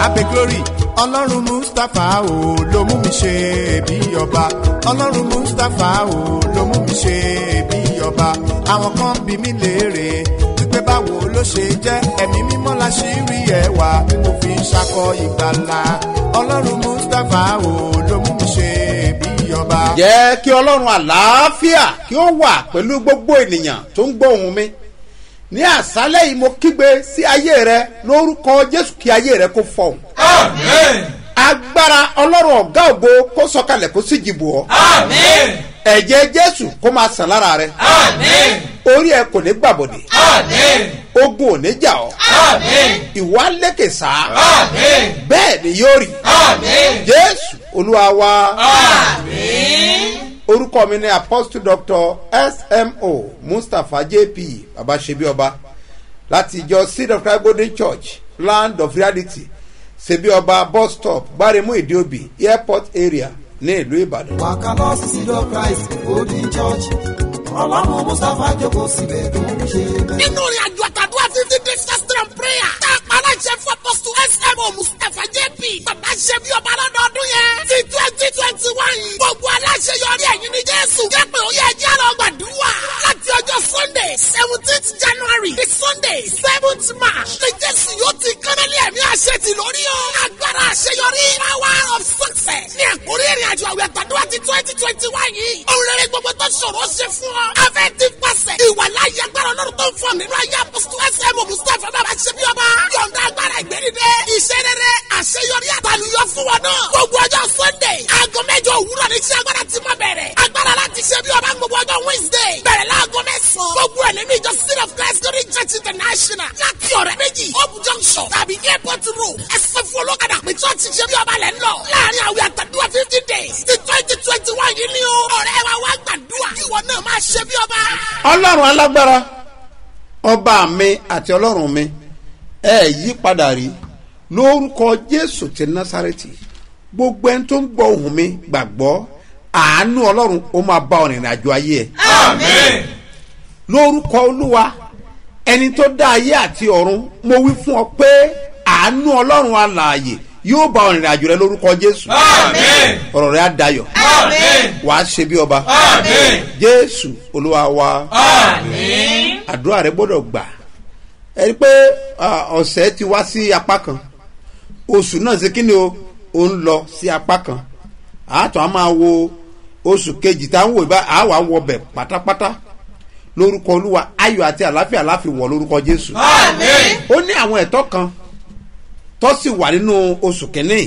abe glory ọlọ́run mustapha o ló mú mi ṣe bí ọba ọlọ́run mustapha o ló mú mi ṣe bí ọba àwọn kan bí mi léèrè wípé báwo ló ṣe jẹ́ ẹ̀mí mímọ́ la ṣì rí ẹwà tí mo fi ń ṣakọ ìgbàlà ọlọ́run mustapha o ló mú mi ṣe bí ọba. jẹ́ kí ọlọ́run àlàáfíà kí ó wà pẹ̀lú gbogbo ènìyàn tó ń gbọ́ ohùn mi ní àṣálẹ̀ yìí mo kígbe sí ayé rẹ lórúkọ jésù kí ayé rẹ kó fọhùn Amen. agbára ọlọ́run ọ̀gá ògo kó sọkalẹ̀ kó sì jìbò ọ́ Amen. ẹ̀jẹ̀ jésù kó máa sàn lára rẹ Amen. orí ẹ kò ní gbàbọ̀dẹ̀ Amen. ogun ò ní jà ọ́ Amen. ìwà lékè sá Amen. bẹ́ẹ̀ ni yóò rí Amen. jésù olúwa wa Amen. orúkọ mi ni apostle doctor smo mustapha jp babaṣebíọba láti ìjọ seed of christ golden church land of reality ṣebíọba bus stop gbáremú ìdíòbí airport area ní ìlú ìbàdàn. wàkàlọ́ sí lọ christ golden church ọlọ́run mustapha jókòó síbẹ̀ tó ń ṣe bẹ́ẹ̀. nínú ìrìn àjò àtàdúrà fifty days fasting and prayer tá a pa aláṣẹ fún apọ́sù smo mustapha jp bàbá ṣe bí ọba lọ́dọọdún yẹn ti twenty twenty one gbogbo aláṣẹ yọrí ẹ̀yìn ní jésù jẹ́pẹ̀ ó yẹ ẹjẹ́ lọ gbàdúrà láti ọjọ́ sunday seventeenth january di sunday seventh march ní jésù yóò ti kánálí ẹ̀mí àṣẹ ti lórí o agbára àṣeyọrí power of success ní àkórí ìrìn àjò àwẹ̀ àtàdúrà ti twenty twenty one yìí òun rere gbogbo tó ṣòro ṣe fún ọ afẹ́ ti pàṣẹ ìwà láyé agbára ọlọ́run tó ń fọ nínú ayé apọ́sítù ẹsẹ̀ mọ̀ mustapha bàbá ṣe bí ọba yọ̀ǹda agbára ìgbẹ́nidẹ́ iṣẹ́ rere àṣeyọrí àtàlùyọ fún wọn náà gbogbo ọjọ́ sunday aago mẹ́jọ òwúrọ̀ ní iṣẹ́ agbára ti máa bẹ̀rẹ̀ agbára láti ṣe bí ọba gbogbo ọjọ́ wednesday bẹ̀rẹ̀ láago mẹ́sàn-án gbogbo ẹ̀ nínú ìjọ city of christ glory church international láti ọ̀rẹ́ méjì hope junction tàbí airport road ẹsẹ̀ fún olókàdá pé church ṣe bí ọba lẹ́ ń lọ láàrin àwẹ̀ àtàdúrà fifty days ti twenty twenty one yìí ni o ọ̀rẹ́ wa wá gbàdúrà ìwọ náà máa ṣe bí ọba. ọlọ́run alágbára ọba mi àti ọlọ́run mi ẹ yí padà rí lórúkọ jésù ti násàrẹ́tì gbogbo ẹni tó ń gbọ́ ohùn mi gbàgbọ́ àánú ọlọ́run ó máa bá ọ rìnrìn àjò ayé ẹ Amen. lórúkọ olúwa ẹni tó dá ayé àti ọ̀run mo wí fún ọ pé àánú ọlọ́run alààyè yóò bá ọ rìnrìn àjò rẹ lórúkọ jésù Amen. ọ̀rọ̀ rẹ á dayọ̀ Amen. wàá ṣe bí ọba Amen. jésù olúwa wa. Amen. àdúrà rẹ gbọdọ̀ gbà ẹ rí i pé ah, ọ̀sẹ̀ ti wá sí apá kan oṣù náà ṣe kíni o ò ń lọ sí apá kan àátọ́ a máa wo oṣù kejì tá à ń wò bá a wà wọbẹ̀ pátápátá lórúkọ olúwa ayọ̀ àti àláfíà láfi wọ̀ lórúkọ jésù Amen. ó ní àwọn ẹ̀tọ́ kan tó sì wà nínú oṣù kìíní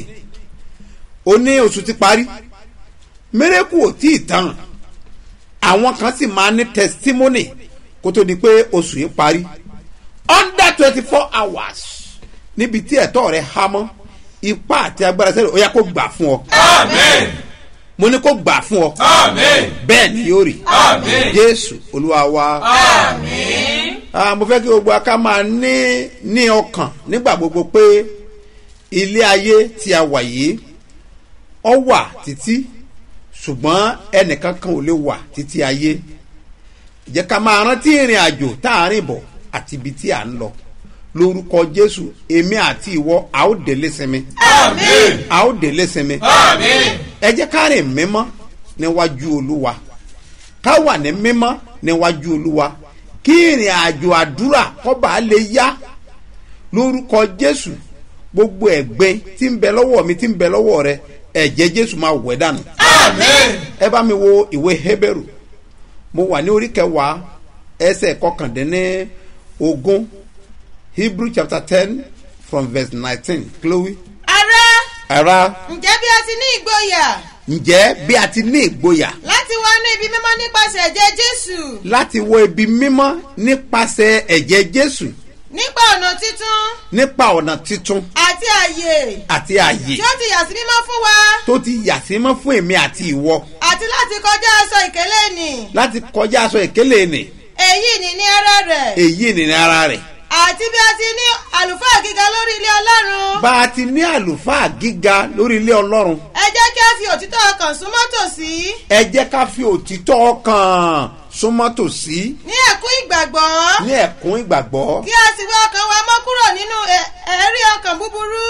ó ní oṣù ti parí mérekù ò tí ì tán àwọn kan sì máa ní testimony kó tó di pé oṣù yìí parí under twenty four hours níbi tí ẹ̀tọ́ rẹ̀ há mọ́ ipá àti agbára sẹ́yìn ó yá kó gbà fún ọ Amen. mo ní kó gbà fún ọ Amen. bẹ́ẹ̀ ni yóò rí Amen. jésù olúwa wa. Amen. Ah, mo fẹ́ kí gbogbo aká máa ní ní ọkàn nígbà gbogbo pé ilé ayé tí a wà yìí ọ wà títí ṣùgbọ́n ẹnìkan kan ò lè wà títí ayé jẹ́ ká máa rántí ìrìn àjò tá a rìn bọ̀ àti ibi tí a ń lọ lórúkọ jésù èmi àti ìwọ a ó délé sinmi Amen. a ó délé sinmi Amen. ẹ jẹ́ ká rìn mímọ́ níwájú olúwa ká wà ní mímọ́ níwájú olúwa kí ìrìn àjò àdúrà kọ́ba lè yá lórúkọ jésù gbogbo ẹ̀gbin tí ń bẹ lọ́wọ́ mi tí ń bẹ lọ́wọ́ rẹ ẹ̀jẹ̀ jésù máa wẹ̀ dànù Amen. ẹ bá mi wo ìwé hébérù mo wà ní orí kẹwàá ẹsẹ̀ kọkàndínní ogún hebrew chapter ten from verse nineteen chloe ará ara ǹjẹ́ bí a ti ní ìgboyà ǹjẹ́ bí a ti ní ìgboyà láti wá ní ibi mímọ́ nípasẹ̀ ẹ̀jẹ̀ jésù láti wọ ibi mímọ́ nípasẹ̀ ẹ̀jẹ̀ jésù nípa ọ̀nà títún nípa ọ̀nà titun àti àyè àti àyè tí ó ti yà sí mímọ́ fún wa tó ti yà sí mọ́ fún èmi àti ìwọ àti láti kọjá aṣọ ìkélé nì láti kọjá aṣọ ìkélé nì èyí ni ní ara rẹ̀ èyí nìní ara rẹ̀ àti bí a ti ní àlùfáà gíga lórí ilé ọlọ́run bá a ti ní àlùfáà gíga lórí ilé ọlọ́run ẹ jẹ́ kí a fi òtítọ́ ọkàn súnmọ́ tòsí ẹ jẹ́ ká fi òtítọ́ ọkàn súnmọ́ tòsí ní ẹ̀kún ìgbàgbọ́ ní ẹ̀kún ìgbàgbọ́ kí a sì wé ọkàn wa mọ́ kúrò nínú ẹ̀- ẹ̀rí ọkàn búburú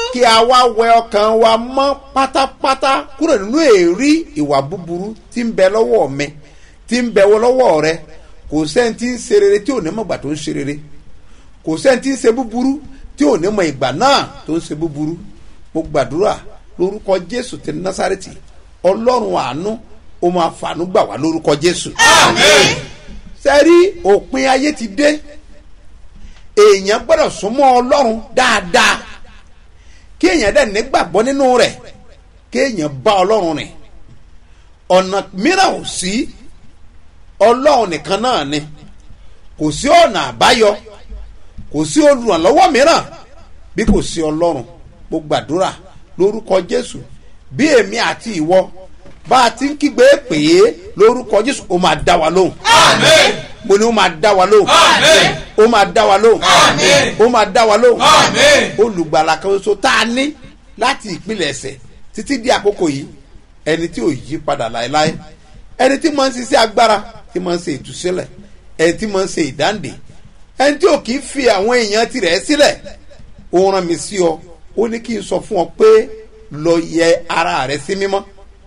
kí a wá wẹ ọkàn wa mọ́ pátápátá kúrò nínú èrí ìwà búburú tí ń bẹ lọ́wọ́ mi tí ń bẹ lọ́wọ́ rẹ kò sẹ́ni tí ń ṣe rere tí ò ní mọ̀ ìgbà tó ń ṣe rere kò sẹ́ni tí ń ṣe búburú tí ò ní mọ̀ ìgbà náà tó ń ṣe búburú mo gbàdúrà lórúkọ jésù ti násàrètì ọlọ́run àánú ó máa fàánú gbà wá lórúkọ jésù. Àmín. sẹ́rí òpin ayé ti dé èèyàn gbọ́dọ̀ súnmọ́ ọlọ́run dáadáa kí èèyàn dẹ̀ nígbàgbọ́ nínú rẹ̀ kí èèyàn bá ọlọ́run rìn ọ̀nà mìíràn ò sí ọlọ́run nìkan náà ni kò sí ọ̀nà àbáyọ kò sí olùrànlọ́wọ́ mìíràn bí kò sí ọlọ́run mo gbàdúrà lórúkọ jésù bí èmi àti ìwọ bá a ti ń kígbe pè é lórúkọ jésù ó máa dá wa lóhùn Àmín. mo ní ó máa dá wa lóhùn Àmín. ó máa dá wa lóhùn Àmín. ó máa dá wa lóhùn Àmín. olùgbàlà kan ṣoṣo tá a ní láti ìpìlẹ̀ ẹ̀sẹ̀ títí di àkókò yìí ẹni tí ò yí padà láéláé ẹni tí máa ń ṣiṣẹ́ agbára tí máa ń ṣe ìtúsílẹ̀ ẹni tí máa ń ṣe ìdáǹdè ẹni tí ò kì í fi àwọn èèyàn tirẹ̀ sílẹ̀ ó rán mi sí ọ ó ní kí n sọ fún ọ pé lọ yẹ ara rẹ sí mímọ́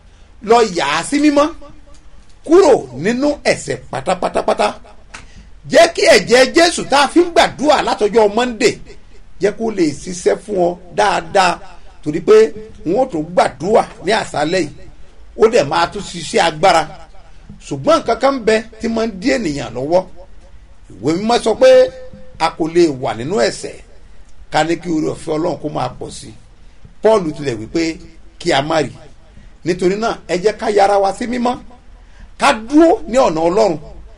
lọ yà á sí mímọ́ kúrò nínú ẹ̀sẹ̀ pátápátápátá jẹ́ kí ẹ̀jẹ̀ jésù tá a fi ń gbàdúrà látọjọ́ monday jẹ́ kó lè ṣiṣẹ́ fún ọ dáadáa torí pé wọ́n tún gbàdúrà ní àṣálẹ̀ yìí ó dẹ̀ máa tún ṣiṣẹ́ agbára ṣùgbọ́n nǹkan kan bẹ tí máa ń dí ènìyàn lọ́wọ́ ìwé mímọ́ sọ pé a kò lè wà nínú ẹ̀sẹ̀ ká ní kí orí ọ̀fẹ́ ọlọ́run kó máa pọ̀ sí i paul tilẹ̀ wípé kí a má rí nítorí náà ẹ jẹ́ ká yára wa sí mímọ́ ká dúró ní ọ̀nà ọlọ́run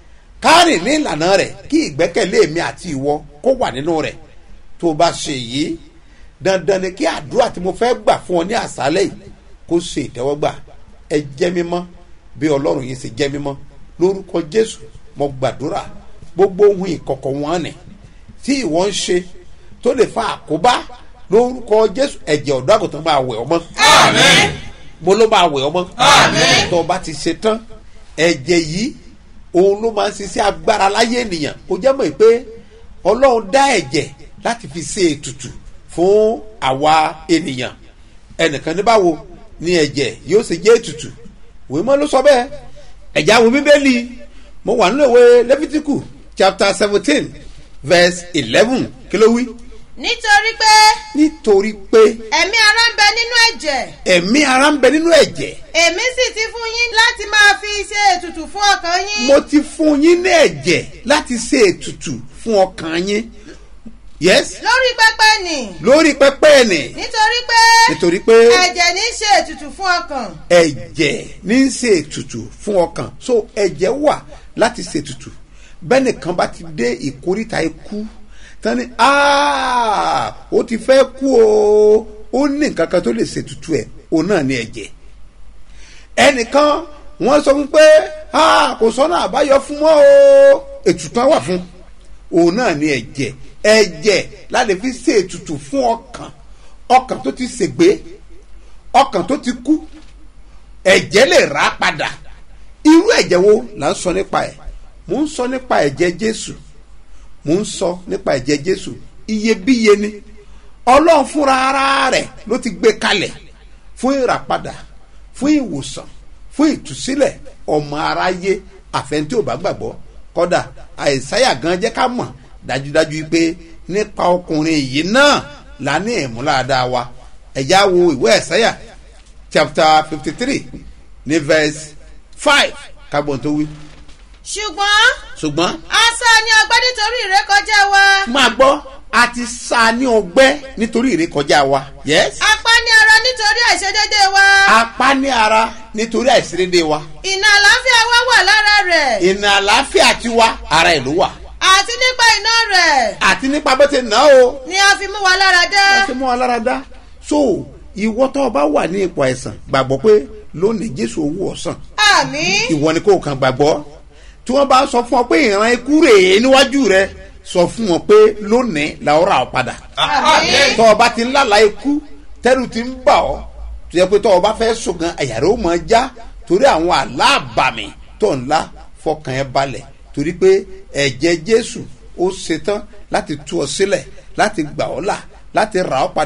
ká rìn ní ìlànà rẹ̀ kí ìgbẹ́kẹ̀lé mi àti ìwọ kó wà nínú rẹ̀ tó o bá ṣe yìí dandan ni kí àdúrà tí mo fẹ́ gbà fún ọ ní àṣálẹ̀ yìí kó ṣe ìtẹ́wọ́gbà ẹ jẹ́ mímọ́ bí ọlọ́run yìí ṣe jẹ́ mímọ́ lórúkọ jésù mo gbàdúrà gbogbo ohun ìkọ̀kọ̀ wọn nì tí ìwọ ń ṣe tó lè fa àkóbá lórúkọ jésù ẹ̀jẹ̀ ọ̀dọ́ àgùntàn máa wẹ̀ ọmọ Àmín. mo ló máa wẹ̀ ọmọ Àmín. tó o bá ti ṣe tán ẹ̀jẹ̀ yìí òun ló máa ń ṣiṣẹ́ agbára láyé ènìyàn ó jẹ́ mọ̀ pé ọlọ́run dá ẹ̀jẹ̀ láti fi ṣe ètùtù fún àwa ènìyàn ẹnìkan ní báwo ni ẹ̀jẹ̀ yóò ṣe jẹ́ ètùtù ìwé mọ́ ló sọ bẹ́ẹ̀ ẹ̀jẹ̀ àwọn bíbélì mo wà nínú ìwé lẹ́fítíkù chapter seventeen verse eleven kí ló wí nítorí pé nítorí pé ẹ̀mí ara ń bẹ nínú ẹ̀jẹ̀ ẹ̀mí ara ń bẹ nínú ẹ̀jẹ̀ èmi sì ti fún yín láti máa fi ṣe ètùtù fún ọkàn yín mo ti fún yín ní ẹ̀jẹ̀ láti ṣe ètùtù fún ọkàn yín yes lórí pẹpẹ nì lórí pẹpẹ ẹnì nítorí pé nítorí pé ẹ̀jẹ̀ ní í ṣe ètùtù fún ọkàn ẹ̀jẹ̀ ní í ṣe ètùtù fún ọkàn so ẹ̀jẹ̀ wà láti ṣe ètùtù bẹ́ẹ̀ nìkan bá ti dé ìkóríta ikú tán ni "Ah, ó ti fẹ́ kú o ó ní nǹkan kan tó lè ṣe ètùtù ẹ̀ òun náà ní ẹ̀jẹ̀ ẹnìkan wọ́n sọ fún pé "Ah, kò sọ́nà àbáyọ fún mọ́ o ètùtù á wà fún òun náà ní ẹ̀jẹ̀ ẹ̀jẹ̀ láti fi ṣe ètùtù fún ọkàn ọkàn tó ti ṣègbé ọkàn tó ti kú ẹ̀jẹ̀ lè rà á padà irú ẹ̀jẹ̀ wo là ń sọ nípa ẹ̀ mò ń sọ nípa ẹ̀jẹ̀ jésù mò ń sọ nípa ẹ̀jẹ̀ jésù iyebíye ni ọlọ́run fúnra ara rẹ̀ ló ti gbé kalẹ̀ fún ìràpadà fún ìwòsàn fún ìtúsílẹ̀ ọmọ aráyé àfẹntí ò bá gbàgbọ́ kọ́dà àìsáyà gan jẹ́ ká mọ̀ dájúdájú pé nípa ọkùnrin yìí náà la ní ìmúláradá wa ẹ̀yà wo ìwé ẹ̀sáyà chapter fifty three ní verse five kábọ̀n tó wí. ṣùgbọ́n ṣùgbọ́n asá ni ọgbẹ́ nítorí ìrékọjá wa máa gbọ́ a ti sa ní ọgbẹ́ nítorí ìrékọjá wa. yes. apá ní ara nítorí àìṣedédé wa apá ní ara nítorí àìsírédé wa. ìnà àlàáfíà wa wà lára rẹ̀ ìnà àlàáfíà ti wá ara ẹ̀ ló wà. àti nípa iná rẹ̀ àti nípa bó ti nà ó. ni a fi mú wa lára dá ẹ ti mú wa lára dá. so ìwọ tó o bá wà ní ipò àìsàn gbàgbọ́ pé lónìí jésù owó ọ̀sán àmì ìwọ ni kò kàn gbàgbọ́ tí wọ́n bá sọ fún ọ pé ìran ikú rèé níwájú rẹ sọ fún wọn pé lónìí làwọn rà ọ padà Àmín. tọ́ ọ bá ti ń lálàá ikú tẹ́rù ti ń bà ọ́ tó yẹ pé tọ́ ọ bá fẹ́ sọ̀gan àyàrá ó máa já torí àwọn aláàbàmì tó ń la fọkàn ẹ balẹ̀ torí pé ẹ̀jẹ̀ jésù ó ṣetán láti tú ọ sílẹ̀ láti gbà ọ́ là láti rà ọ́ padà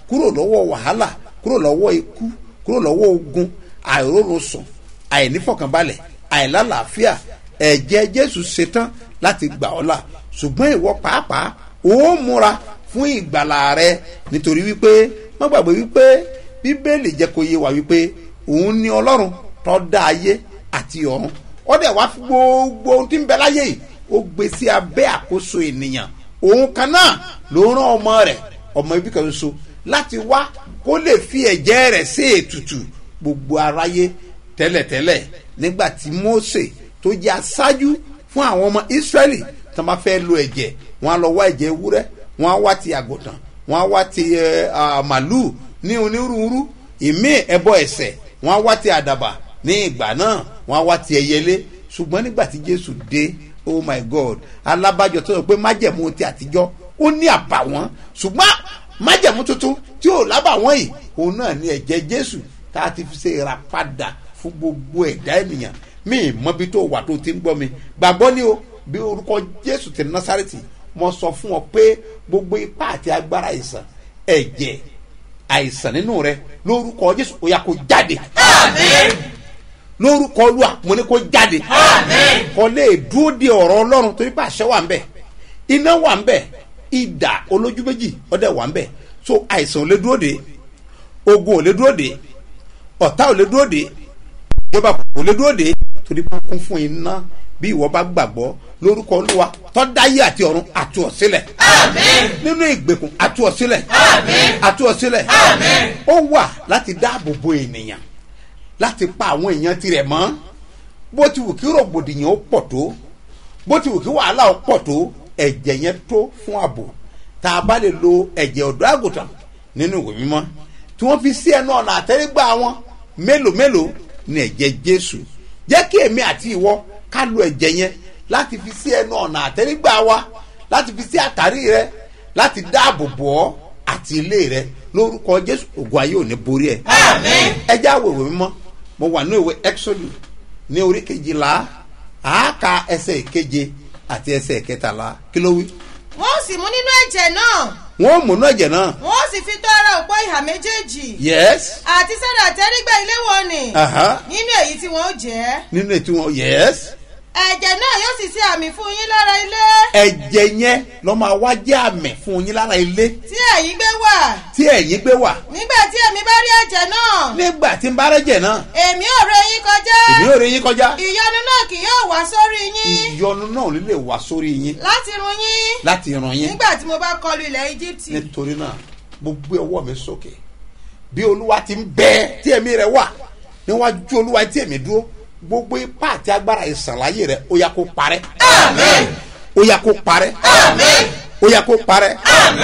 kúrò lọ́wọ́ wàhálà kúrò lọ́wọ́ ikú kúrò lọ́wọ́ ogun àìrórun sùn àìnífọ̀kànbalẹ̀ àìlálàáfíà ẹ̀jẹ̀ jésù ṣetán láti gbà ọ́ là ṣùgbọ́n ìwọ pàápàá ó múra fún ìgbàlà rẹ nítorí wípé má gbàgbé wípé bíbélì jẹ́ kó yé wa wípé òun ni ọlọ́run tó dá ayé àti ọ̀run ó dẹ̀ wá fún gbogbo ohun tí ń bẹ láyé yìí ó gbé sí abẹ́ àkóso ènìyàn òun kan náà ló rán ọmọ rẹ̀ ọmọ ibi kan ṣoṣo láti wá kó lè fi ẹ̀jẹ̀ rẹ̀ sí ètùtù gbogbo aráyé tẹ́lẹ̀tẹ́lẹ̀ nígbà tí Mósè tó jẹ́ aṣáájú fún àwọn ọmọ Ísírẹ́lì tó máa fẹ́ lo ẹ̀jẹ̀ wọn á lọ wá ẹ̀jẹ̀ ewúrẹ́ wọn á wá ti àgùntàn wọn á wá ti ẹ, à, màlúù ní onírúurú ìmí ẹbọ ẹ̀ṣẹ̀ wọn á wá ti àdàbà ní ìgbà náà wọn á wá ti ẹyẹlé ṣùgbọ́n nígbà tí Jésù dé oh my God alábàjọ tó sọ pé májẹ̀mú ti àtijọ́ ó ní àbàwọ́n ṣùgbọ́n májẹ̀mú tuntun tí ò lábàwọ́n yìí òun náà ní ẹ̀jẹ̀ Jésù tá a ti fi ṣe ìràpadà fún gbogbo ẹ̀dá ènìyàn mi ì mọbi tó wà tó ti ń gbọ́ mi gbàgbọ́ ni o bí orúkọ Jésù ti Násárẹ́tì mo sọ fún ọ pé gbogbo ipá àti agbára àìsàn ẹ̀jẹ̀ àìsàn nínú rẹ lórúkọ Jésù ó yá kó jáde lórúkọ Olúwa mo ní kó jáde kó lè dúró de ọ̀rọ̀ Ọlọ́run torí pé àṣẹ wà ń bẹ̀ iná wà ń bẹ̀ idà olójú méjì ọdẹ wà ń bẹ̀ so àìsàn ò lè dúró de ogun ò lè dúró de ọ̀tá ò lè dúró de ìjọba kò lè dúró de torí pé ó kún fún iná bí ìwọ bá gbàgbọ́ lórúkọ Olúwa tó dáyé àti ọ̀run àtú ọ sílẹ̀ nínú ìgbèkùn àtú ọ sílẹ̀ àtú ọ sílẹ̀ ó wà láti dáàbò bo ènìyàn láti pa àwọn èèyàn tirẹ̀ mọ́ bó ti wù kí rògbòdìyàn ó pọ̀ tó bó ti wù kí wàhálà ó pọ̀ tó ẹ̀jẹ̀ yẹn tó fún ààbò tá a bá lè lo ẹ̀jẹ̀ ọ̀dọ́ àgùntàn nínú ìwé mímọ́ tí wọ́n fi sí ẹnu ọ̀nà àtẹ́rígbà wọn mélòó mélòó ní ẹ̀jẹ̀ Jésù jẹ́ kí èmi àti ìwọ ká lo ẹ̀jẹ̀ yẹn láti fi sí ẹnu ọ̀nà àtẹ́rígbà wa láti fi sí àtàrí rẹ láti dáàbò bò ọ́ àti ilé rẹ lórúkọ Jésù ògùn ayé ò ní borí ẹ. ẹ já wo ìwé mímọ́ mo wà ní ìwé Exodus ní orí kejìlá àáka ẹsẹ̀ ìkeje àti ẹsẹ̀ ìkẹtàlá kí ló wí. wọ́n ó sì mú nínú ẹ̀jẹ̀ náà wọ́n mú náà ẹ̀jẹ̀ náà. wọ́n ó sì fi tó ara òpó ìhà méjèèjì yes. àti sára àtẹ́rígbà ilé wọn ni Aha. nínú èyí tí wọ́n ó jẹ́ nínú ètò wọn yes. ẹ̀jẹ̀ náà yóò sì ṣe àmì fún yín lára ilé ẹ̀jẹ̀ yẹn lọ́ máa wá jẹ́ àmì fún yín lára ilé tí ẹ̀yin gbé wà tí ẹ̀yin gbé wà nígbà tí èmi bá rí ẹ̀jẹ̀ náà nígbà tí ń bá rẹ́jẹ̀ náà èmi ò ré yín kọjá ìbí ò rí yín kọjá ìyọnu náà kì yóò wá sórí yín ìyọnu náà ló lè wá sórí yín láti run yín láti ràn yín nígbà tí mo bá kọlu ilẹ̀ Íjíbítì nítorí náà mo gbé ọwọ́ mi sókè bí olúwa ti ń bẹ tí ẹ̀mí rẹ̀ wà níwájú olúwa tí ẹ̀mí dúró gbogbo ipá àti agbára ìsàlàyé rẹ̀ ó yá kó parẹ́ ó yá kó parẹ́ ó yá kó parẹ́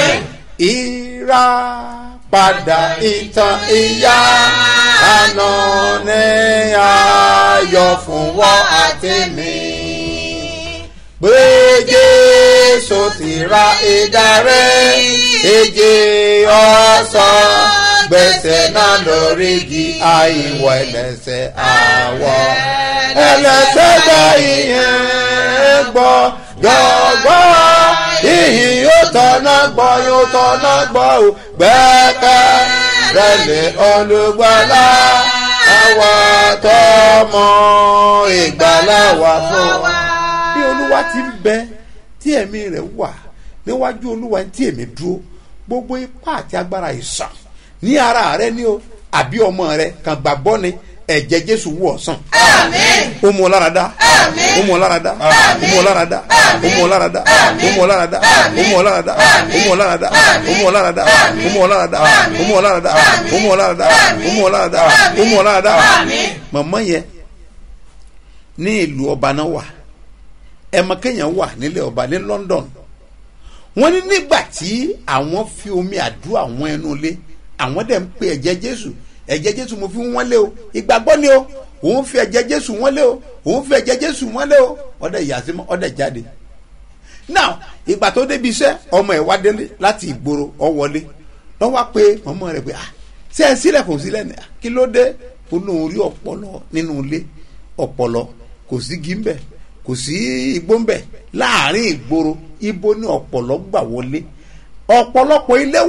ìràpadà ìtàn ìyá àná ní ayọ̀ fún wọn àti mi pé jésù ti ra ìdarí èjì ọ̀sán gbèsè náà lórí igi àìwọ̀ ẹlẹ́sẹ̀ àwọ̀ ẹlẹ́sẹ̀ gba ìyẹn gbọ́ gbọ́gbọ́ ìhìn yóò tọ́nà gbọ́ yóò tọ́nà gbọ́ ò gbẹ́kẹ̀ rẹ̀ lé olùgbàlà àwa tọmọ ìgbàlà wà fún wa bí olúwa ti ń bẹ tí ẹ̀mí rẹ̀ wà níwájú olúwa tí èmi dúró gbogbo ipá àti agbára ìsàn ní ara rẹ ni o àbí ọmọ rẹ kàn gbàgbọ́ ni ẹ̀jẹ̀ jésù wù ọ́ sàn. ó mú ọ lára dá ó mú ọ lára dá ó mú ọ lára dá ó mú ọ lára dá ó mú ọ lára dá ó mú ọ lára dá ó mú ọ lára dá ó mú ọ lára dá ó mú ọ lára dá ó mú ọ lára dá ó mú ọ lára dá ó mú ọ lára dá ó mú ọ lára dá màmá yẹn ní ìlú ọba náà wà ẹmọ kéèyàn wà nílẹ̀ ọba ní London wọ́n ní nígbà tí àwọn fi omi àdúrà wọn ẹnu lé àwọn dẹ̀ ń pe ẹ̀jẹ̀ Jésù ẹ̀jẹ̀ Jésù mo fi wọ́n lé o ìgbàgbọ́ ni o òun fi ẹ̀jẹ̀ Jésù wọ́n lé o òun fi ẹ̀jẹ̀ Jésù wọ́n lé o ọ̀dẹ̀ yàtí ọ̀dẹ̀ jáde now ìgbà tó débi iṣẹ́ ọmọ ẹ̀ wá délé láti ìgboro ọ wọlé lọ́wọ́ pé ọmọ rẹ̀ pé ah ṣé ẹ sílẹ̀ kò sílẹ̀ ní kí ló dé ó lóun rí ọpọlọ nínú ilé ọpọlọ kò sí gímbẹ̀ kò sí igbó ń bẹ láàrin ìgboro ibo ní ọ̀pọ̀lọ́ gbà wọlé ọ̀pọ̀lọpọ̀ ilé wà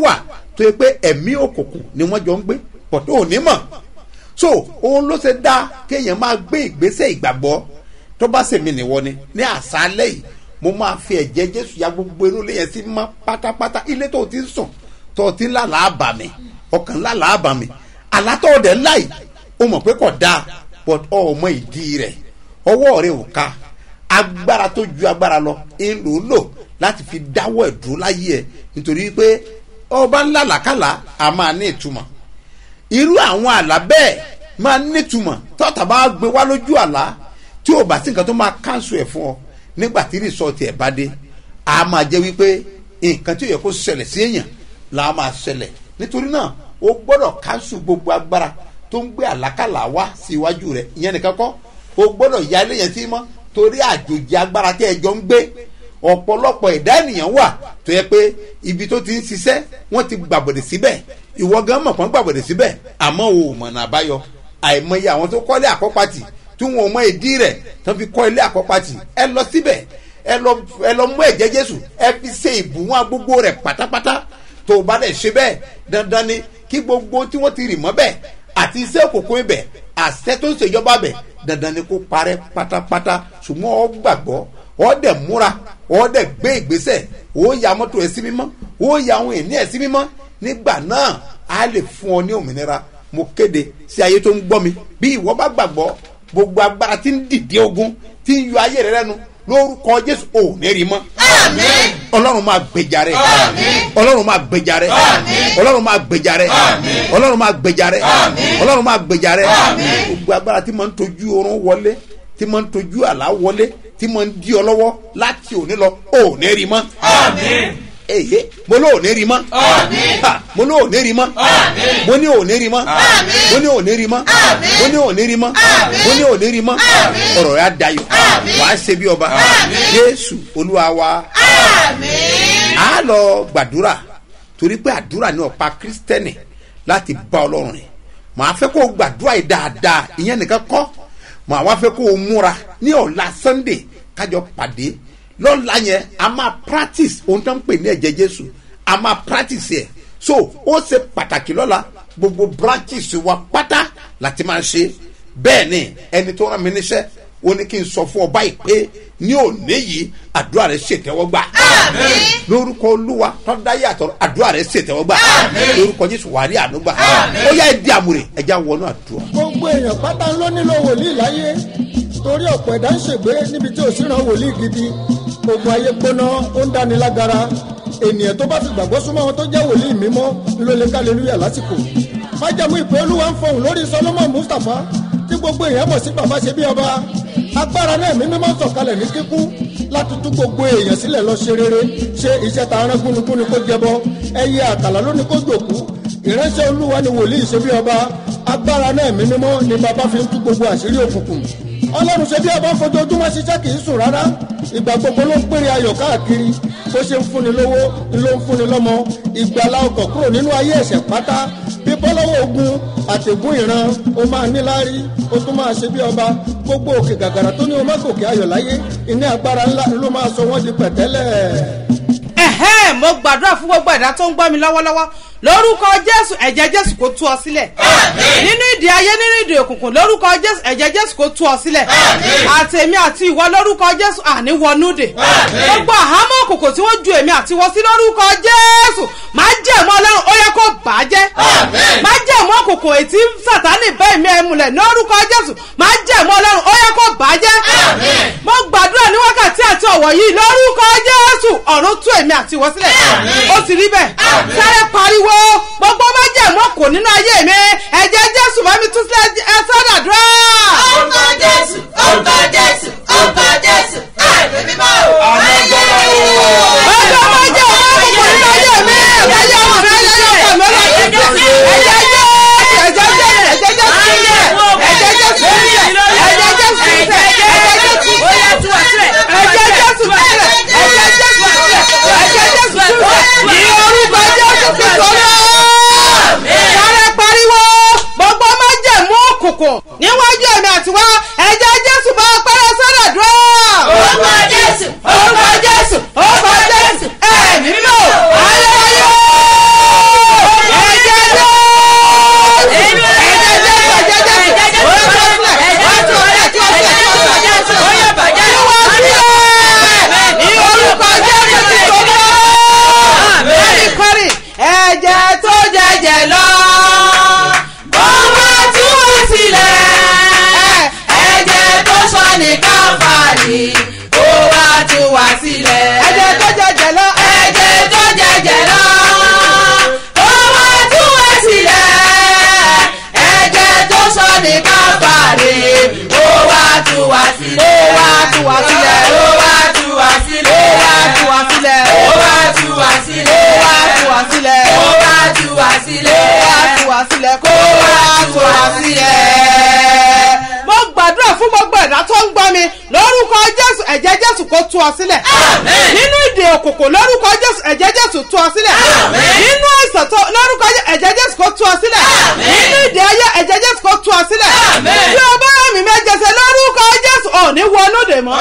tó yẹ pé ẹ̀mí òkùnkùn ni wọ́n jọ ń gbé pọ̀ tó ò ní mọ̀ so òun ló ṣe dá kéèyàn máa gbé ìgbésẹ̀ ìgbàgbọ́ tó bá sèmi nìwọ ni ní àṣálẹ́ yìí mo máa fi ẹ̀jẹ̀ jésù ya gbogbo inú ilé yẹn sí mọ́ pátápátá ilé tó o ti ń sùn tó o ti ń lálàá bà mí ọkàn lálàá bà mí àlátọ́ ọ̀dẹ̀ láì o mọ̀ pé kò dáa but ọmọ ìdí rẹ̀ ọwọ́ rẹ̀ ò ká agbára tó ju agbára lọ ń lò ó lò láti fi dáwọ́ ẹ̀dúró láyé ẹ̀ nítorí pé ọba ńlá làkàlà a máa ní ìtumọ̀ irú àwọn àlá bẹ́ẹ̀ máa nítumọ̀ tọ́ta bá gbé wá lójú àlá tí ò bá sí nǹkan tó máa kánṣu ẹ̀ fún ọ nígbà tí rìsọ́ọ̀tì ẹ̀ bá dé a máa jẹ́ wípé nǹkan tí ò yẹ kó ṣẹlẹ̀ sí èèyàn là á máa ṣẹlẹ̀ nítorí náà o gbọ́dọ̀ kánṣu gbogbo agbára tó ń gbé àlákàlà wá sí iwájú rẹ̀ ìyẹn nìkan kọ́ o gbọ́dọ̀ ya ilé yẹn sí mọ́ torí àjòjì agbára tí ẹ jọ ń gbé ọ̀pọ̀lọpọ̀ ẹ̀dá ènìyàn wà tó yẹ pé ibi tó ti ń ṣiṣẹ́ wọ́n ti gbàbọ̀dẹ̀ síbẹ̀ ìwọ gan mọ̀ kán gbàbọ̀dẹ̀ síbẹ̀ àmọ́ o ò mọ̀nà àbáyọ àìmọye àwọn tó kọ́lé àkọ́pàtì tí wọn ò mọ ìdí rẹ̀ tó fi kọ́ ilé àkọ́pàtì ẹ lọ síbẹ̀ ẹ lọ ẹ lọ mú ẹ̀jẹ̀ jésù ẹ fi ṣe ìbùwọ́n gbogbo rẹ̀ pátápátá tó o bá dẹ̀ ṣe bẹ́ẹ̀ dandan ni kí gbogbo tí wọ́n ti rì mọ́ bẹ́ẹ̀ àti iṣẹ́ òkòkò ibẹ̀ àṣẹ tó ń ṣèjọba bẹ̀ dandan ni kó parẹ́ pátápátá ṣùgbọ́n ọ gbàgbọ́ ọ dẹ̀ múra ọ dẹ̀ gbé ìgbésẹ̀ ó ya mọ́tò ẹ̀ sí mímọ́ ó ya àwọn ènìyàn ẹ̀ sí mímọ́ nígbà náà á lè fún ọ ní òmìnira mo kéde sí ayé tó ń gbọ́ mi bí ìwọ bá gbàgbọ́ gbogbo agbára tí ń dìde ogun tí ń yọ ayé rẹ lẹ́nu lórúkọ jésù ò ní rí mọ́ ọlọ́run máa gbèjà rẹ ọlọ́run máa gbèjà rẹ ọlọ́run máa gbèjà rẹ ọlọ́run máa gbèjà rẹ ọlọ́run máa gbèjà rẹ gbogbo agbára tí máa ń tojú oorun wọlé tí máa ń tojú àlá wọlé tí máa ń di ọ lọ́wọ́ láti òní lọ ò ní rí mọ́ èyí mo ní ò ní rí mọ́ Ha, mo ní ò ní rí mọ́ mo ní ò ní rí mọ́ mo ní ò ní rí mọ́ mo ní ò ní rí mọ́ mo ní ò ní rí mọ́ ọ̀rọ̀ rẹ̀ á dayọ̀ wàá ṣe bí ọba jésù olúwa wa a lọ gbàdúrà torí pé àdúrà ní ọ̀pá kírísítẹ́nì láti bá ọlọ́run rìn màá fẹ́ kó o gbàdúrà yìí dáadáa ìyẹn nìkan kọ́ màá wá fẹ́ kó o múra ní ọ̀la sunday kájọ pàdé lọ́la yẹn a máa practice ohun tó ń pè ní ẹ̀jẹ̀ jésù a máa practice ẹ̀ so ó ṣe pàtàkì lọ́la gbogbo branches wa pátá láti máa ṣe bẹ́ẹ̀ ni ẹni tó rán mi níṣẹ́ ó ní kí n sọ fún ọ báyìí pé ní òní yìí àdúrà rẹ ṣètẹ́wọ́gbà lórúkọ olúwa tọ́dáyé àtọ̀rọ̀ àdúrà rẹ ṣètẹ́wọ́gbà lórúkọ jésù wàrí ànúgbà ó yá ẹ di àmúre ẹja wọnú àdúrà. gbogbo èèyàn pátá ló nílò wòlíì láyé torí ọ̀pọ̀ ẹ̀dá ń ṣègbé níbi tí ò sí ran wòlíì gidi gbogbo ayé gbóná ó ń dáni lágara ènìyàn tó bá fi gbàgbọ́ súnmọ́ wọn tó jẹ́ wòlíì mímọ́ ló lè kálẹ́lúyà lásìkò májàmú ìpè olúwa ń fọhùn lórí solomon mustapha tí gbogbo èèyàn mọ̀ sí bàbá ṣe bí ọba agbára náà mímí máa ń sọ̀kalẹ̀ ní kíkún láti tú gbogbo èèyàn sílẹ̀ lọ ṣe rere ṣe iṣẹ́ ta arán gúnugúnu kó jẹbọ ẹyẹ àtàlà lónìí kó jòkú ìránṣẹ́ olúwa ni wòlíì ṣe bí ọba agbára náà mímí mọ́ ni bàbá fi ń tú gbogbo àṣírí òkùnkùn ọlọ́run ṣe bí ọba ń fojoojúmọ́ ṣiṣẹ́ kì í sùn rárá ìgbà gbogbo ló ń pèrè ayọ̀ káàkiri bó ṣe ń fúnni lówó ló ń fúnni lọ́mọ ìgbàlá ọkọ̀ kúrò nínú ayé ẹ̀ṣẹ̀ pátá bí bọ́lọ́wọ́ ogun àtẹ̀gùn ìran ó máa níláárí ó tún máa ṣe bí ọba gbogbo òkè gàgàrà tó ní o má gòkè ayọ̀ láyé ìní agbára ńlá ló máa sọ wọ́n di pẹ̀tẹ́lẹ̀. ẹ̀hẹ́n mo gbàdúrà fún gbogbo ẹ̀dá tó ń gbọ́ mi lọ́wọ́lọ́wọ́ lórúkọ jésù ẹ̀jẹ̀ jésù kò tú ọ sílẹ̀ nínú ìdí ayé nínú ìdí òkùnkùn lórúkọ jésù ẹ̀jẹ̀ jésù kò tú ọ sílẹ̀ àtẹ̀mí àti ìwọ lórúkọ jésù àní wọnúdè gbogbo àhámọ́ òkùnkùn tí wọ́n ju èmi àti wọ sí lórúkọ jésù máa jẹ́ ẹ̀mọ́ ọlọ́run ó yẹ kó bàjẹ́ máa jẹ́ ẹ̀mọ́ òkùnkùn ètí sàtánì bẹ́ẹ̀ mi ẹ̀ múlẹ̀ lórúkọ jésù máa jẹ́ ẹ̀mọ́ ọlọ́run ó yẹ kó bàjẹ́ mo gbàdúrà ní wákàtí àti ọ̀wọ̀ yìí lórúkọ jésù ọ̀run tú èmi àti ìwọ sílẹ̀ ó ti rí bẹ́ẹ̀ sáré pariwo gbogbo má jẹ́ ẹ̀mọ́ kò nínú ayé mi ẹ̀jẹ̀ jésù bá mi tú sílẹ̀ ẹ sọ́dàdúrà. Orúkọ Jésù, orúkọ Jésù, orúkọ Jésù, ẹ̀mí mímọ́ o. Ayé o. ọjọ́ má jẹ́ ẹ̀mọ́ kò nínú ayé mi ẹ̀jẹ̀ jẹ́ ọmọ mi ẹ̀jẹ̀ jẹ́ ọmọ mi ẹ̀jẹ̀ jẹ́ ẹ̀jẹ̀ jẹ́ ẹ̀jẹ̀ jẹ́ ẹ̀jẹ̀ jẹ́ sílẹ̀ ẹ̀jẹ̀ jẹ́ sílẹ̀ ẹ̀jẹ̀ jẹ́ sílẹ̀ ẹ̀jẹ̀ jẹ́ sílẹ̀ Ó yẹ tú ọ sílẹ̀. ẹ̀jẹ̀ jẹ́ sílẹ̀ ẹ̀jẹ̀ jẹ́ sílẹ̀ ẹ̀jẹ̀ jẹ́ sílẹ̀ ní orúkọ jésù kristu olóò sáré pariwo gbogbo májẹ̀mú òkùnkùn níwájú ẹ̀mí àtiwá ẹ̀jẹ̀ jésù bá pẹ́rẹ́ sọ́dọ̀ dúró. Orúkọ Jésù, orúkọ jésù orúkọ jésù ẹ̀mí mímọ́ ayérayé tú ọ sílẹ̀ nínú ìdè òkùnkùn lórúkọ jésù ẹ̀jẹ̀ jésù tú ọ sílẹ̀ nínú àìsàn tó lórúkọ jésù ẹ̀jẹ̀ jésù kó tú ọ sílẹ̀ nínú ìdè ayé ẹ̀jẹ̀ jésù kó tú ọ sílẹ̀ bí o bá rà mí méjèèjì lórúkọ jésù ò ní wọnú dè mọ́.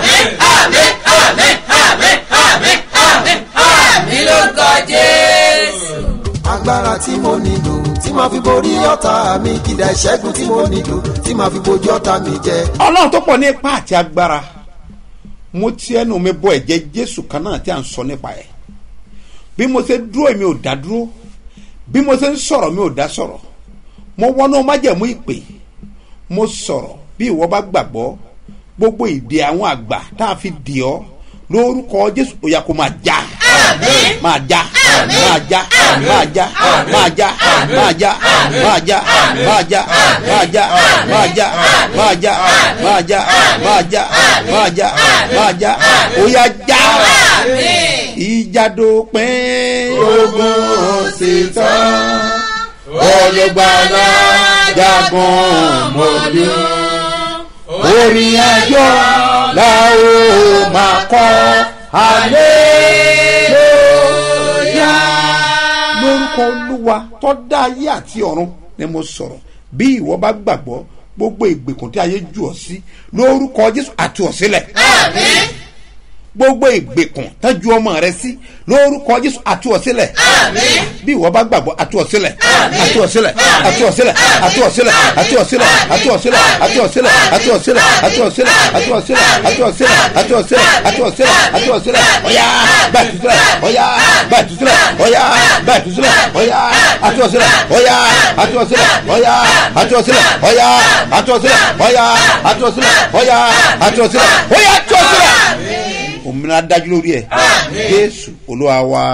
mi lórúkọ jésù. agbára tí mo nílò tí màá fi borí ọ̀tá mi kìdá ìṣẹ́gun tí mo nílò tí màá fi bojú ọ̀tá mi jẹ. ọlọ́run tó pọ̀ ní ipá àti agbára mo ti ẹnu mi bọ ẹ̀jẹ̀ jésù kan náà tí a ń sọ nípa ẹ̀ bí mo ṣe dúró mi ò dá dúró bí mo ṣe ń sọ̀rọ̀ mi ò dá sọ̀rọ̀ mo wọnú májẹ̀mú ìpè mo sọ̀rọ̀ bí ìwọ bá gbàgbọ́ gbogbo ìdè àwọn àgbà tá a fi dì ọ́ lórúkọ jésù ó yá kó máa já máa já máa já máa já máa já máa já máa já máa já máa já máa já máa já máa já máa já máa já máa já ó yá já ìjà dópin ogun sì tán olùgbàlà jagun mọ́lú orin ayọ̀ la ó máa kọ́ hallelujah. lórúkọ olúwa tó dá ayé àti ọ̀run ni mo sọ̀rọ̀ bí ìwọ bá gbàgbọ́ gbogbo ìgbèkùn tí ayé jù ọ́ sí lórúkọ jésù àti ọ̀sílẹ̀ gbogbo ìgbèkùn tọ́jú ọmọ rẹ sí lórúkọ jésù àti ọ̀sílẹ̀ bí ìwọ bá gbàgbọ́ àti ọ̀sílẹ̀ àti ọ̀sílẹ̀ àti ọ̀sílẹ̀ àti ọ̀sílẹ̀ àti ọ̀sílẹ̀ àti ọ̀sílẹ̀ àti ọ̀sílẹ̀ àti ọ̀sílẹ̀ àti ọ̀sílẹ̀ àti ọ̀sílẹ̀ àti ọ̀sílẹ̀ àti ọ̀sílẹ̀ àti ọ̀sílẹ̀ àti ọ̀sílẹ̀ ọ̀yá bàtúsílẹ̀ ọ̀yá bàtúsílẹ̀ ọ̀yá bàtúsílẹ̀ ọ̀yá àti ọ̀sílẹ̀ ọ̀yá àti ọ̀sílẹ̀ ọ̀yá àti ọ̀sílẹ̀ ọ̀yá àti ọ̀sílẹ̀ ọ̀yá àti ọ̀sílẹ̀ ọ̀yá àti ọ̀sílẹ̀ ọ̀yá àti ọ̀sílẹ̀ òmìnira dájú lórí ẹ jésù olúwa wa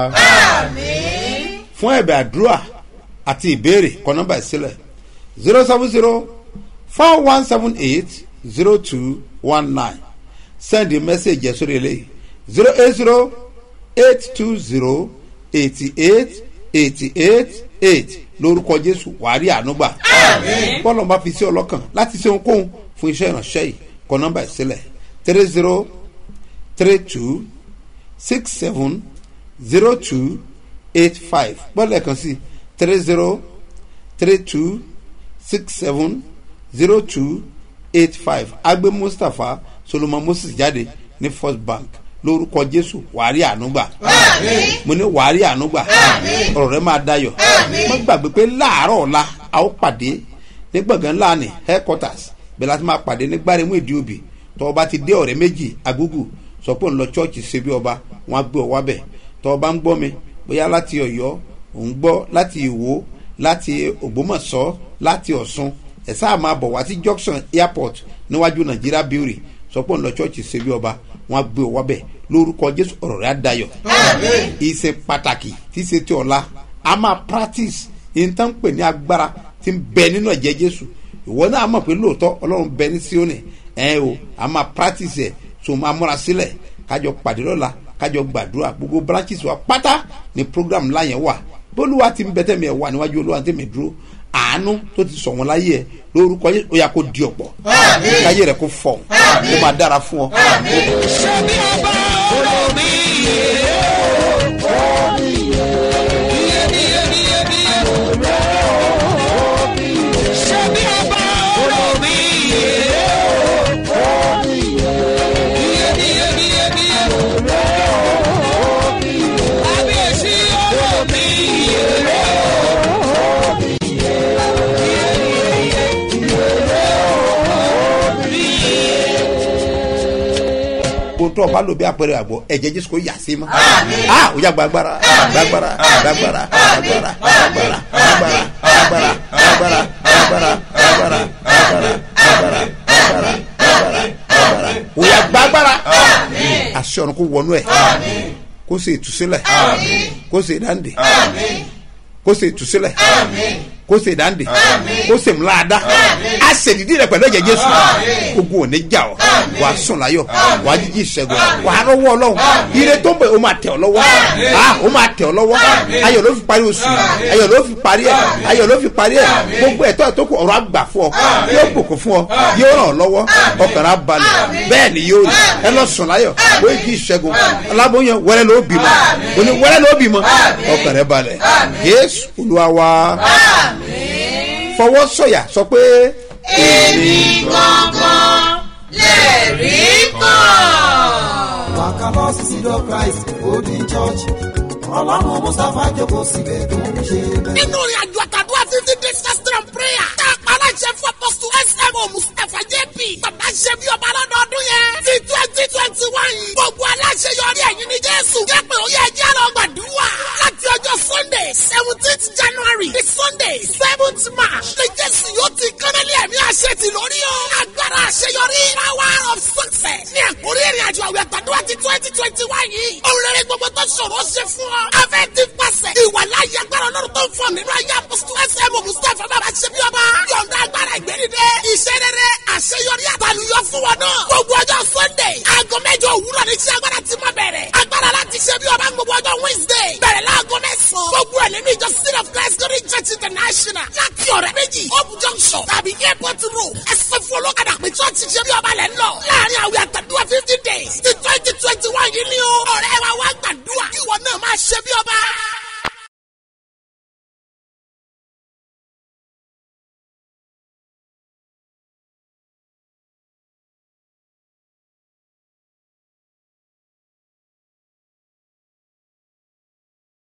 fún ẹ̀bẹ̀ àdúrà àti ìbéèrè kọ nọ́mbà ìsílẹ̀ zero seven zero four one seven eight zero two one nine send a message ẹ̀ sórí eléyìí zero eight zero eight two zero eighty eight eighty eight eight lórúkọ jésù wàá rí ànúgbà bọ́lá ọba fi sí ọlọ́kàn láti ṣe ohunkóhun fún iṣẹ́ ìránṣẹ́ yìí kọ nọ́mbà ìsílẹ̀ three zero three two six seven zero two eight five bọ́ọ̀lù kan sí three zero three two six seven zero two eight five agbe mustapha solomon moses jáde ní first bank lórúkọ jésù wàárí ànúgbà mo ní wàárí ànúgbà ọ̀rọ̀ rẹ máa dayọ̀ mo gbàgbé pé láàárọ̀ ọ̀la a ó pàdé ní gbọ̀ngàn ńlá ní headquarters bẹ́ẹ̀ láti máa pàdé ní gbáremú ìdí òbí tọ́ ọba ti dé ọ̀rẹ́ méjì agúgù sọ pé òun lọ chọ́ọ̀chì ṣe bí ọba wọn á gbé ọ wábẹ̀ tọ́ ọba ń gbọ́ mi bóyá láti ọ̀yọ́ òun gbọ́ láti ìwó láti ògbómọ̀ṣọ́ láti ọ̀ṣun ẹ̀ sáà máa bọ̀ wá sí junction airport níwájú nàìjíríà brewery sọ pé òun lọ chọ́ọ̀chì ṣe bí ọba wọn á gbé ọ wábẹ̀ lórúkọ jésù ọ̀rọ̀ rẹ̀ á dayọ̀ ìṣe pàtàkì tí ṣe ti ọ̀la a máa practice ìtàn pè ní agbára tí ń bẹ nínú ẹ̀jẹ̀ jésù ìwọ náà mọ̀ pé lóòótọ́ ọlọ́run bẹ ní síónì ẹ̀ o a máa practice ẹ̀ so máa múra sílẹ̀ kájọ pàdé lọ́la kájọ gbàdúrà gbogbo branches wa pátá ni program ńlá yẹn wà bólúwa ti ń bẹ́tẹ̀ mi ẹ̀ wà níwájú olúwa tẹ̀mí dúró àánú tó ti sọ̀ wọ́n láyé ẹ̀ lórúkọ yẹn ó yà kó di ọ̀pọ̀ káyé rẹ̀ kó fọ̀ kó máa dára fún ọ. ohun tó o bá lò bí àpẹẹrẹ àgbọ ẹ̀jẹ̀ jésù kò yà sí mọ́. a ò yà gbàgbára gbàgbára gbàgbára gbàgbára gbàgbára gbàgbára gbàgbára gbàgbára gbàgbára gbàgbára gbàgbára gbàgbára gbàgbára gbàgbára ò yà gbàgbára. àṣẹ ọ̀run kò wọnú ẹ̀ kó ṣe ìtúsílẹ̀ kó ṣe ìdáǹdè kó ṣe ìtúsílẹ̀ kó ṣe ìdáǹdè kó ṣe ńláadá a ṣe dídí rẹ pẹ̀lú ẹ̀jẹ̀ jésù ogun ò ní jà ọ́ wàá sùn láyọ̀ wàá jíjí ìṣẹ́gun wàá rọ́wọ́ ọlọ́run ire tó ń bẹ̀ ó máa tẹ̀ ọ́ lọ́wọ́ ah ó máa tẹ̀ ọ́ lọ́wọ́ ayọ̀ ló fi parí oṣù yìí ayọ̀ ló fi parí ẹ̀ ayọ̀ ló fi parí ẹ̀ gbogbo ẹ̀tọ́ ẹ̀ tó kù ọ̀rọ̀ àgbà fún ọ yóò bùkún fún ọ yóò ràn ọ́ lọ́wọ́ ọkàn rà balẹ̀ bẹ́ẹ̀ ni yóò rí ẹ lọ sùn láyọ̀ wọ́n jí ìṣẹ́gun aláboyún wẹ́rẹ́ ló bímọ òní wẹ́rẹ́ ló bímọ ọkàn rẹ balẹ̀ jésù olúwa wa fọwọ́ sọ̀yà sọ pé èmi gangan lè rí kàn. wàkàlọ́ sísídọ̀ christ golden church ọlọ́run mustapha jókòó síbẹ̀ tó ń ṣe bẹ́ẹ̀. nínú ìrìn àjò àtàdúrà fifty days fasting prayer tá a pa aláṣẹ fún apọ́sù smo mustapha jp bàbá ṣe bí ọba lọ́dọọdún yẹn ti twenty twenty one gbogbo aláṣẹ yọrí ẹ̀yìn ní jésù jẹ́ pé ó yẹ ẹjẹ́ lọ gbàdúrà láti ọjọ́ sunday seventeenth january di sunday seventh march ní jésù yóò ti kánálí ẹ̀mí àṣẹ ti lórí o agbára àṣeyọrí power of success ní ẹ̀kúrí ìrìn àjò àwẹ̀ àtàdúrà ti twenty twenty one yìí òun rere gbogbo tó ṣòro ṣe fún ọ afẹ́ ti pàṣẹ ìwà láyé agbára ọlọ́run tó ń fọ nínú ayé apọ́sítù ẹsẹ̀ mọ̀ mustapha bàbá ṣe bí ọba yọ̀ǹda agbára ìgbẹ́nidẹ iṣẹ́ rere àṣeyọrí àtàlùyọ fún wọn náà gbogbo ọjọ́ sunday aago mẹ́jọ òwúrọ̀ ní iṣẹ́ agbára ti máa bẹ̀rẹ̀ agbára láti ṣe bí ọba gbogbo ọjọ́ wednesday bẹ̀rẹ̀ láago mẹ́sàn-án gbogbo ẹ̀ nínú ìjọ city of christ glory church international láti ọ̀rẹ́ méjì hope junction tàbí airport road ẹsẹ̀ fún olókàdá pé church ṣe bí ọba lẹ̀ ń lọ láàrin àwẹ̀ àtàdúrà fifty days ti twenty twenty one yìí ni o ọ̀rẹ́ wa wá gbàdúrà kí ìwọ náà máa ṣe bí ọba